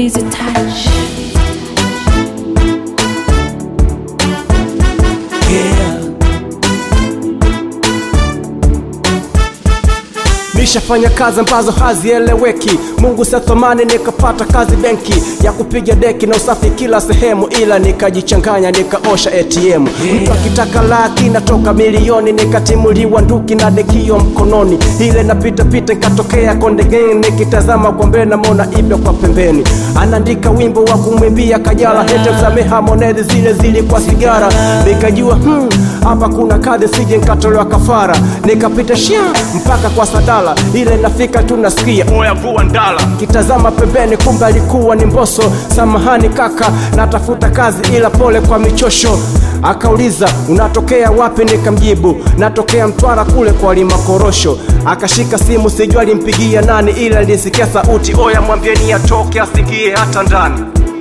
Easy touch. Yeah. Nishafanya kazi ambazo hazieleweki, Mungu sathamani, nikapata kazi benki ya kupiga deki na usafi kila sehemu, ila nikajichanganya nikaosha ATM. Mtu akitaka laki natoka milioni, nikatimuliwa nduki na dekio mkononi, ile napita pita nikatokea Konde Gang, nikitazama kwa mbele namwona Ibra kwa pembeni, anaandika wimbo wa kumwimbia Kajala, hete msamehe Harmonize, zile zile kwa sigara, nikajua hmm, hapa kuna kadhi, sije nikatolewa kafara, nikapita shia mpaka kwa Sadala, ile nafika tu nasikia oya vua ndala, kitazama pembeni, kumbe alikuwa ni Mbosso. Samahani kaka, natafuta kazi ila pole kwa michosho. Akauliza unatokea wapi? Nikamjibu natokea Mtwara kule kwa lima korosho. Akashika simu, sijua alimpigia nani, ila nilisikia sauti, oya mwambieni atoke asikie hata ndani.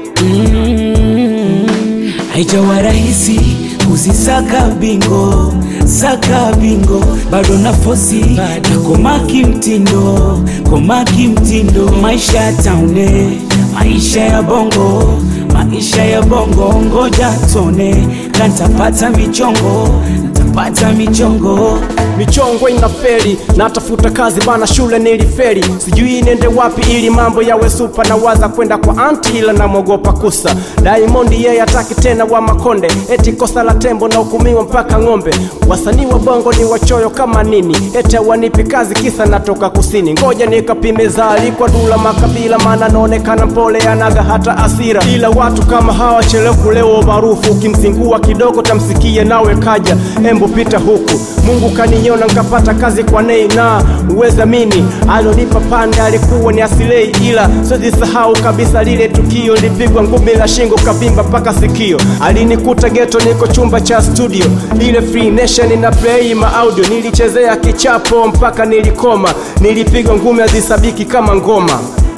haijawa rahisi kuzisaka bingo saka bingo bado nafosi na komaki mtindo komaki mtindo maisha ya taune maisha ya bongo maisha ya bongo ngoja tone kantapata michongo ntapata michongo michongo inaferi natafuta kazi bana shule niliferi sijui nende wapi ili mambo yawe supa na waza kwenda kwa anti ila namwogopa kusa Diamond yeye hataki tena wa makonde eti kosa la tembo na hukumiwa mpaka ng'ombe wasanii wa bongo ni wachoyo kama nini ete wanipi kazi kisa natoka kusini ngoja nikapime zali kwa dula makabila maana naonekana mpole anaga hata asira ila watu kama hawa chelewa kulewa maarufu ukimzingua kidogo tamsikie nawe kaja embu pita huku mungu kaniona nkapata kazi kwa nei na uwezamini alonipa pande alikuwa ni asilei ila sijisahau kabisa lile tukio lipigwa ngumi la shingo kavimba mpaka sikio alinikuta geto niko chumba cha studio ile free nation na play ma audio nilichezea kichapo mpaka nilikoma nilipigwa ngumi azisabiki kama ngoma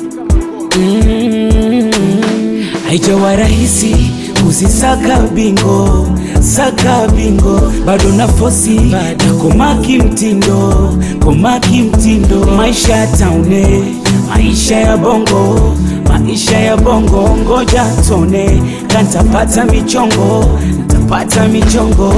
haijawa rahisi kuzisaka bingo saka bingo bado nafosi na komaki mtindo komaki mtindo maisha ya taune maisha ya bongo maisha ya bongo ngoja tone kantapata michongo ntapata michongo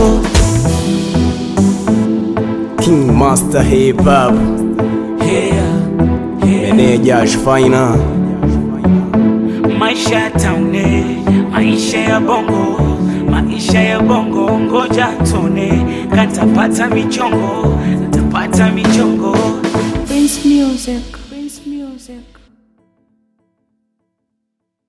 king master hip hop yeah, yeah. meneja shfaina maisha ya taune maisha ya bongo maisha ya bongo ngoja tone kantapata michongo ntapata michongo Prince Music. Prince Music.